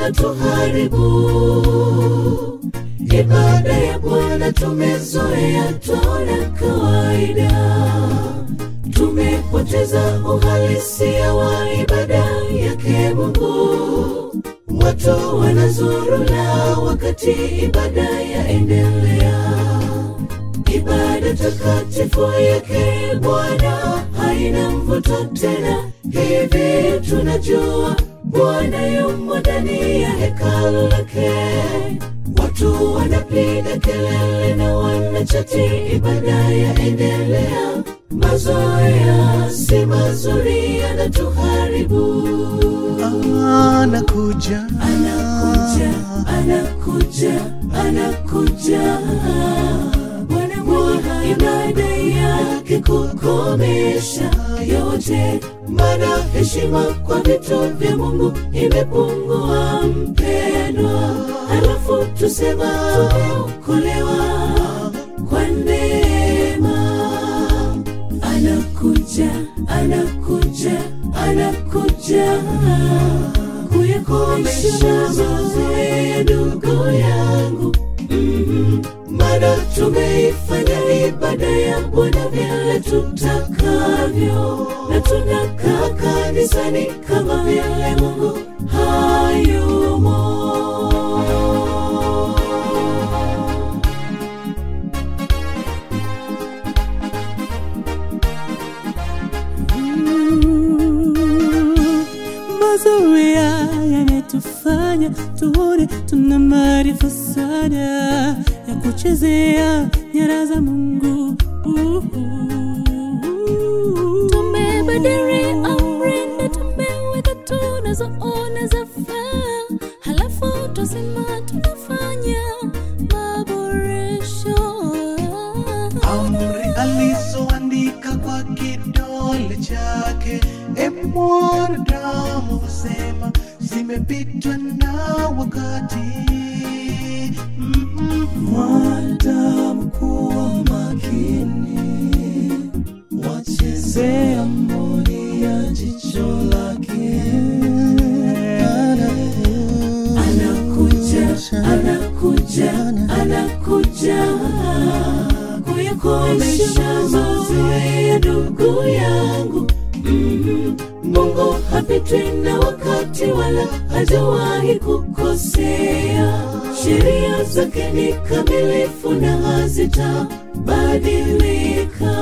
yanatuharibu. Ibada ya Bwana tumezoea, twaona kawaida, tumepoteza uhalisia wa ibada yake Mungu. Watu wanazurula wakati ibada yaendelea. Ibada takatifu yake Bwana haina mvuto tena. Hivi tunajua Bwana yumo ndani ya hekalu lake. Watu wanapiga kelele na wanachati, ibada yaendelea. Mazoea si mazuri, yanatuharibu. anakuja Anakuja, anakuja, anakuja. Bwana mwenye ibada yake kukomesha yote, maana heshima kwa vitu vya Mungu imepungua, mpendwa. Halafu tusema tumeokolewa kwa neema. Anakuja, anakuja, anakuja kuyakomesha mazoea, ndugu yangu. Mhm. Maana tumeifanya ibada ya Bwana vile tutakavyo, na tunakaa kanisani kama vile Mungu hayumo. mazoea yanatufanya tuone tuna maarifa sana ya kuchezea nyara za Mungu. Tumebadili amri na tumeweka tunazoona zafaa, halafu twasema tunafanya maboresho. amri alizoandika kwa kidole chake e mwanadamu husema zimepitwa na wakati Mm, mwanadamu kuwa makini wachezea mboni ya jicho lake anakuja anakuja anakuja kuyakomesha mazoea ndugu yangu Mhm. mungu hapitwi na wakati wala hajawahi kukosea sheria zake ni kamilifu na hazitabadilika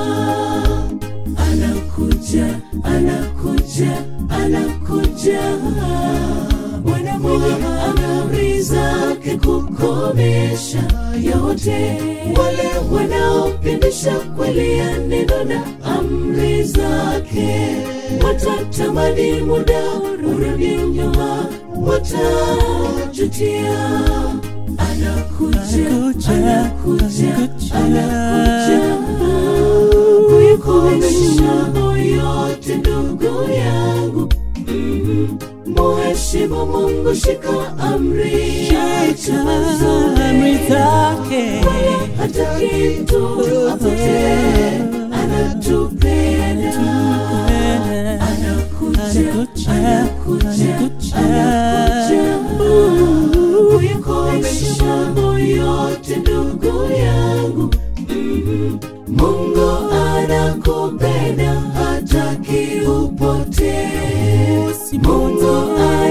anakuja anakuja anakuja bwana mwenye amri zake kukomesha yote wale wanaopindisha kweli ya neno na amri zake watatamani muda urudi nyuma watajutia anakuja anakuja anakuja kuikomesha yote ndugu yangu Mhm. muheshimu mungu shika amri acha amri mazoea zake hata kitu apotee anatupenda anakuja anakuja anakuja kuyakomesha mambo yote ndugu yangu Mhm. mungu anakupenda hataki upotee mungu